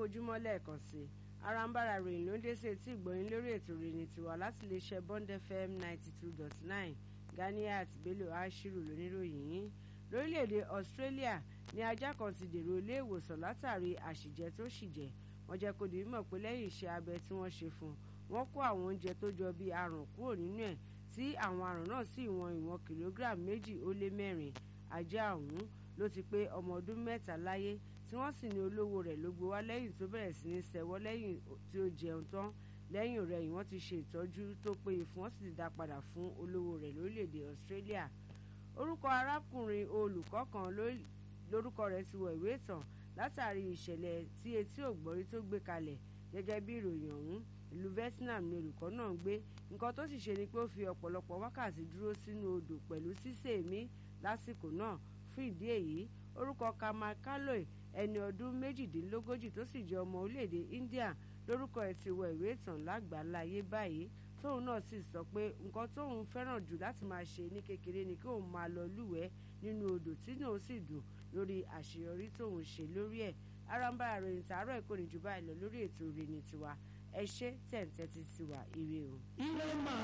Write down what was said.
ojúmọ́ lẹ́ẹ̀kan sí i arambara ròyìn ló ń dé sí etí ìgbọ̀nyín lórí ètò ìròyìn tiwa láti lè ṣe bond fm ninety two dot nine ganiat bello ashiru lóníròyìn yín lórílẹ̀‐èdè australia ní ajá kan ti dèrò ilé ìwòsàn látàrí àṣìjẹ tó ṣìjẹ wọ́n jẹ́ kó di mímọ̀ pé lẹ́yìn iṣẹ́ abẹ tí wọ́n ṣe fún un wọ́n kó àwọn oúnjẹ tó jọ bíi aràn kúrò nínú ẹ̀ tí àwọn aràn náà sì wọn ìwọ̀n kìlógíráàmù méjì ó lé mẹ́rin ajá ọ̀hún ló ti pé ọmọ ọdún mẹ́ta láyé tí wọ́n sì ní olówó rẹ̀ ló gbé wá lẹ́yìn tó bẹ̀rẹ̀ sí ní sẹ́wọ́ lẹ́yìn tí ó jẹun tán lẹ́yìn rẹ̀ yìí wọ́n ti ṣe ìtọ́jú tó péye fún wọ́n sì ti dá padà fún olówó rẹ̀ lórílẹ̀‐èdè Australia orúkọ arákùnrin olùkọ́ kan lórúkọ rẹ̀ ti wọ ìwé ìtàn látàrí ìṣẹ̀lẹ̀ tí etí ògbọ́rí tó gbé kalẹ̀ gẹ́gẹ́ bí ìròyìn ọ̀hún ìlú Vietnam ni olùkọ́ náà ń gbé nǹkan tó sì ṣe ni pé ó fi ọ̀pọ̀lọpọ̀ wákàtí dúró sínú odò pẹ̀lú sísèémí lásìkò náà fún ìdí èyí orúkọ Kamal Kaloy ẹni ọdún méjìdínlógójì tó sì jẹ́ ọmọ orílẹ̀-èdè India lórúkọ ẹ̀ ti wọ ìwé ìtàn lágbàláyé báyìí tóun náà sì sọ pé nǹkan tóun fẹ́ràn jù láti máa ṣe ní kékeré ni kí òun máa lọ lúwẹ̀ẹ́ nínú odò tí náà sì dùn lórí àṣeyọrí tóun ṣe lórí ẹ̀ aramba àròyìn tààrọ̀ ìkórè jù báyìí lọ lórí ètò ìrìnnì tiwa ẹ ṣé tẹ̀ ń tẹ́tí sí wa ire o.